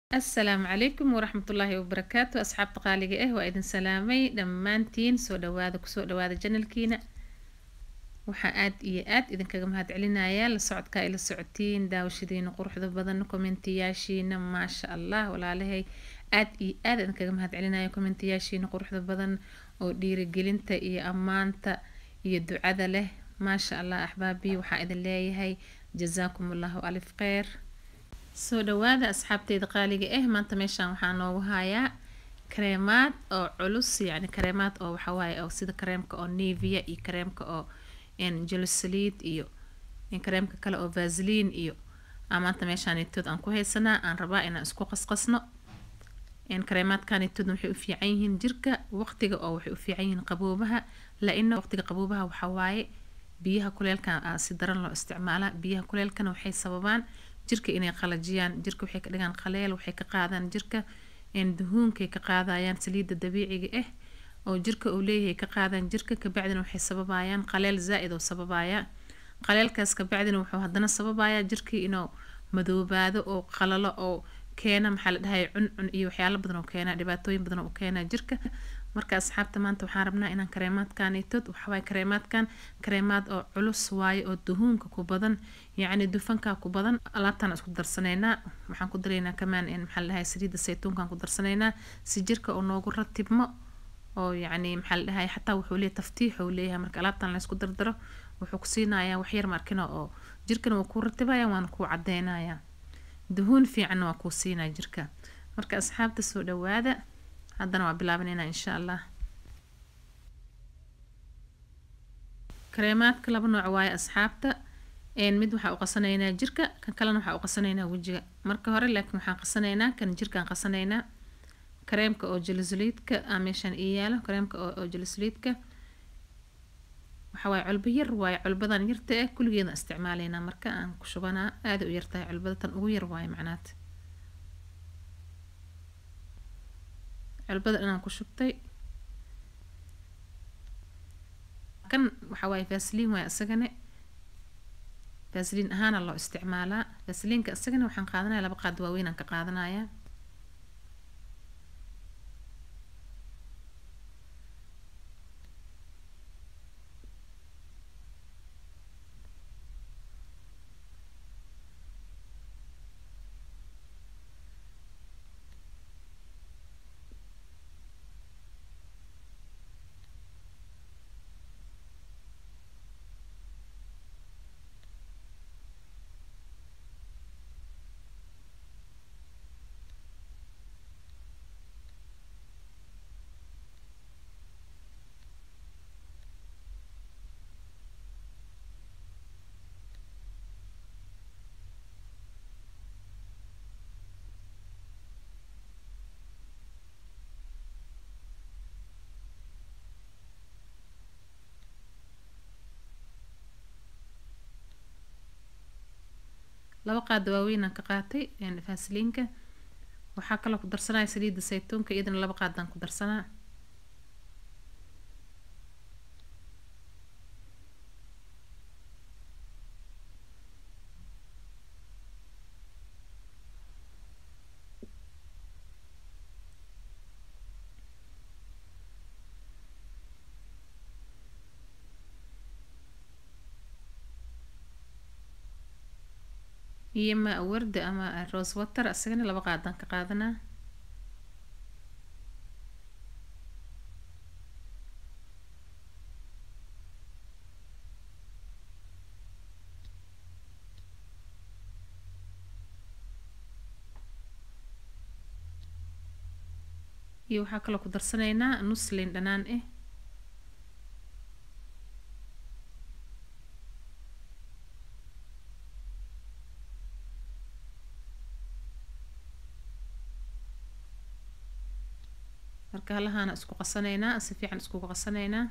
asalaamu calaykum waraxmatullaahi wabarakaatu asxaabta qaaliga ah waa idin salaamay dhammaantiin soo dhawaada kusoo dhawaada janalkiina waxaa aad iyo aad idinkaga mahadcelinayaa la socodka ay la socotiin daawashadiina quruxda badan kommentiyaashiina maasha allah walaalahay aad iyo aad idinkaga mahadcelinaya kommentiyaashiina quruxda badan oo dhiirigelinta iyo ammaanta iyo ducada leh maasha allah axbaabii waxaa idin leeyahay jazaakum allahu alif kheyr soo dhawaada asxaabteyda qaaliga ah maanta meeshaan waxaa noogu hayaa kareemaad oo culus yacni kareemaad oo waxawaaye oo sida kareemka oo nevia iyo kareemka oo jelosaliid iyo kareemka kale oo vasliin iyo aa maanta meeshaanitood aan ku haysanaa aan rabaa inaan isku qasqasno kareemaadkanitood waxay u fiican yihiin jirka waqtiga oo waxay u fiican yihiin qaboobaha la-ina waqtiga qaboobaha waxawaaye biyaha kuleelka si daran loo isticmaalaa biyaha kuleelkana waxay sababaan jirka inay qalajiyaan jirka waxay ka dhigaan qaleel waxay ka qaadaan jirka duhuunkay ka qaadayaan saliidda dabiiciga ah oo jirka uu leeyahay ka qaadaan jirka kabacdina waxay sababayaan qaleel zaa-id oo sababaya qaleelkaas kabacdina wuxuu haddana sababayaa jirkii inuu madoobaado oo qalalo oo keena maxaa la dhahay cuncun iyo waxyaalo badan oo keena dhibaatooyin badan oo keena jirka marka asxaabta maanta waxaan rabnaa inaan kareemaadkanitood waxawaaye kareemaadkan kareemaad oo culus waaye oo duhuunka ku badan yacni dufanka ku badan alaabtaan isku darsanaynaa waxaan ku daraynaa kamaan maxaa la dhahay saliidda saytuunkaan ku darsanaynaa si jirka oo noogu ratibmo oo yacni maxaa la dhahay xataa wuxuu leeyahay taftiix uu leeyahay marka alaabtaan laysku dardaro wuxuu ku siinayaa waxyar markina oo jirkana waa kuu ratibaya waana kuu cadeynaya duhuun fiicanna waa kuu siinaya jirka marka asxaabta soo dhawaada haddana waa bilaabanayna insha allah kareemaadka laba nooc waaye asxaabta mid waxaa u qasanaynaa jirka kan kalena waxaa u qasanaynaa wejiga marka hore laakiin waxaan qasanaynaa kan jirkaan qasanaynaa kareemka oo jelisoliidka aa meeshaan ii yaalo kareemka oo jelisoliidka waxawaaye culbo yar waaye culbadan yarta ah kulligeeda isticmaalaynaa marka aan ku shubanaa aada u yartahay culbada tan ugu yar waaye macnaad culbada inaan ku shubtay kan waxaa waaye vasliin waaye isagane vasliin ahaana loo isticmaalaa vasliinka isagana waxaan qaadanaya laba qaad waaweyn aan ka qaadanaya laba qaada waaweynaan ka qaatay fasliinka waxaa kaloo ku darsanaya saliidda saytuunka iyadana laba qaadaan ku darsanaa iyo ma warda ama rose water isagana laba qaadaan ka qaadanaa iyo waxaa kaloo ku darsanaynaa nus liin dhanaan ah marka halahaana isku qasanaynaa si fiican iskugu qasanaynaa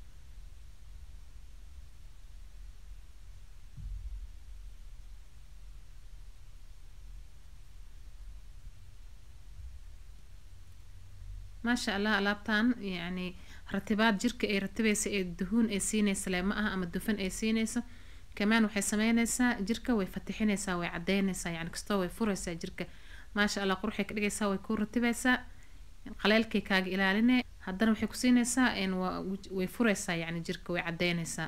maasha allah alaabtan yacni ratibaad jirka ay ratibeysa ee duhuun ay siineysa le ma aha ama dufan ay siineyso kamaan waxay sameyneysaa jirka way fatixineysaa way cadeyneysaa yani kastoo way fureysaa jirka maasha allah quruxay ka dhigaysaa way kuu ratibeysaa qaleelkay kaaga ilaaline haddana waxay ku siinaysaa way fureysaa yacni jirka way caddeynaysaa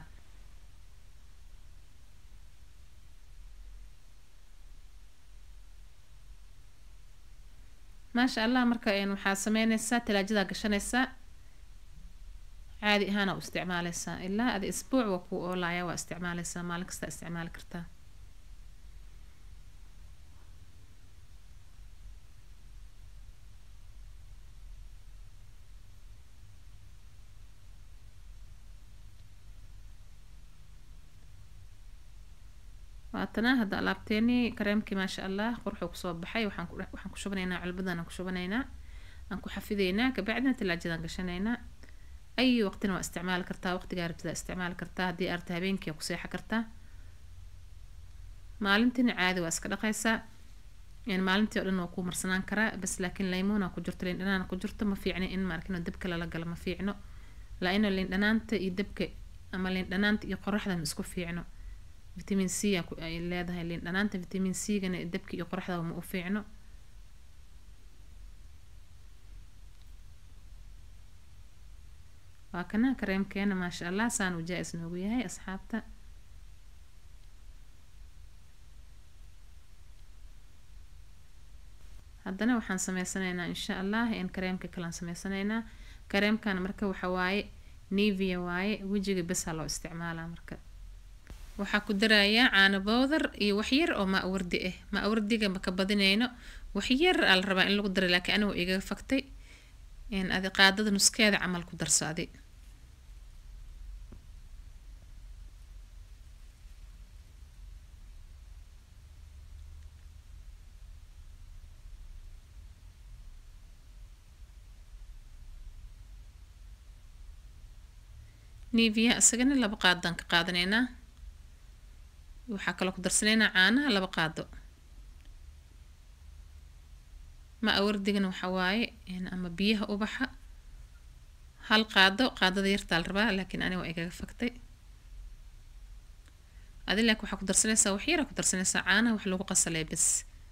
maasha allah marka waxaa sameynaysaa talaajadaa gashanaysaa caadi ahaana u isticmaaleysaa ilaa adi isbuuc waa kuu oolaya waa isticmaaleysaa maalin kastaa isticmaali kartaa waatana hadda alaabteenii kareemkii maasha allah quruxuu kusoo baxay waxaan ku shubanaynaa culbadan aan ku shubanaynaa aan ku xafideynaa kabacdina talaajadaan gashanaynaa ay waqtina waa isticmaali kartaa waqtigaa rabtidaa isticmaali kartaa haddii arta habeenkii ku seexa kartaa maalintiina caadi waa iska dhaqaysaa maalintii oo dhan waa kuu marsanaan karaa bas laakiin laymuuna ku jirto liin dhanaan ku jirto ma fiicno in maarkino dabka lala galo ma fiicno laa-ino liin dhanaanta iyo dabka ama liin dhanaanta iyo qoraxda ma isku fiicno vitamin c ay leedahay liin dhanaanta vitamin c gana dabka iyo qoraxda ma u fiicno waa kana kareemkeena maasha allah saan uu jaa-is noogu yahay asxaabta haddana waxaan sameysanaynaa insha allah in kareemka kalaan sameysanaynaa kareemkan marka waxa waaye nevia waaye wejiga besaa loo isticmaalaa marka waxaa ku darayaa caano bowdar iyo waxyar oo maa wardi ah maa wardiga maka badinayno waxyar aa la rabaa in lagu dara laakiin anigu igaga faktay adi qaadada nuskeeda camal ku darso adi nevia isagana laba qaadaan ka qaadanaynaa waxaa kaloo ku darsanaynaa caanaha laba qaado ma awardigana waxaa waaye ama biyaha ubaxa hal qaado qaadada yartaa la rabaa laakiin aniga waa igaga faktay adi laakiin waxaa ku darsanaysaa wax yaraa ku darsanaysaa caanaha wax lagu qasalay bas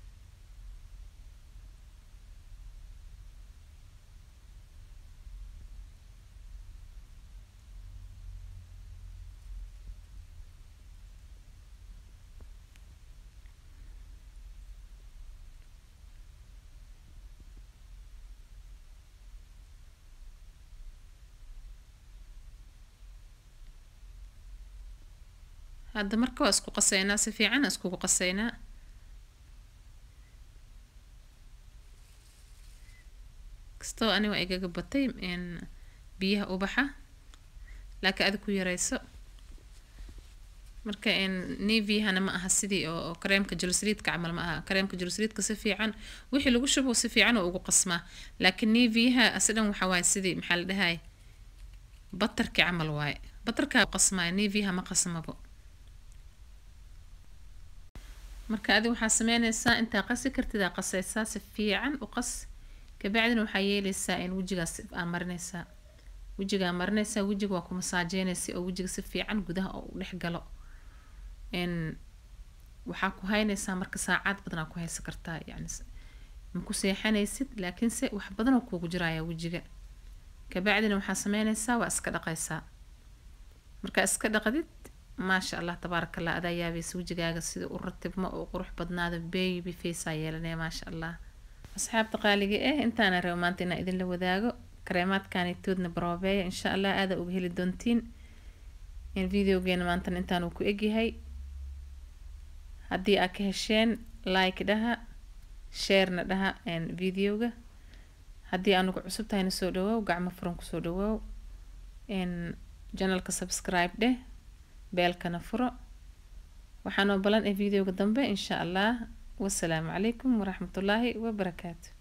hadda marka waa isku qaseynaa si fiican iskugu qaseynaa kastoo ani waa igaga batay biyaha ubaxa laakiin adi ku yareyso marka nevihana ma aha sidii oo kareemka julusriidka camal ma aha kareemka julusriidka si fiican wixii lagu shubo si fiican oo ugu qasmaa laakiin neviha asidhan waxa waaye sidii maxaa la dhahay batarki camal waaye batarkaa qasmaayo neviha ma qasmabo marka adi waxaa sameyneysaa intaa qasi kartid aa qaseysaa si fiican u qas kabacdina waxaa yeeleysaa in wejigaas aa marineysaa wejigaa marineysaa wejiga waa ku masaajeyneysa oo wejiga si fiican gudaha oo u dhex galo n waxaa ku hayneysaa marka saacad badanaa ku haysan kartaa yani ma ku seexanaysid laakiinse wax badanoo kuugu jiraya wejiga kabacdina waxaa sameyneysaa waa iska dhaqaysaa markaa iska dhaqdid maasha allah tabaaraka allah adaa yaabaysa wejigaaga sida u ratibmo oo qurux badnaado baby facea yeelanaya maasha allah asxaabta qaaliga ah intaana rabo maanta inaa idinla wadaago kareemaadkanitoodna baroobeeya insha allah aada uga heli doontiin in videogeena maantana intaan uu ku egyahay haddii aad ka hesheen like dhaha sharena dhaha videoga haddii anugu cusub tahayna soo dhawoow gacmo furan kusoo dhawoow janalka subscribe dheh beelkana furo waxaanoo balan ee videoga dambe insha allah wasalaamu calaykum waraxmatullaahi wabarakaatu